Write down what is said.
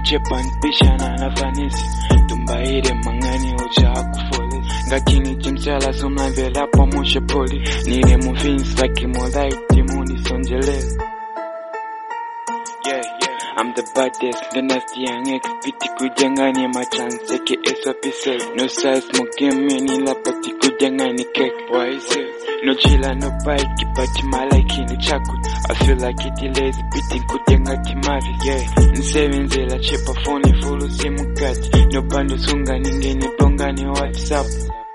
chepa npishana na fanisi tumbaire mang'ani ucha akufole ngakini chimchala sumavelapo mushepoli nile mufinsi lakimolaiti munisonjelele yeah, yeah. I'm the baddest, the nasty young ex Piti kujangani ma chance aka SOP No size mo game ni la pati kujangani cake Why is it? No chila no bike but my like in chaku I feel like it lazy Piti kujanga timari yeah Nsebenzela chepa phone full simu kati No bando sunga ningeni bonga ni WhatsApp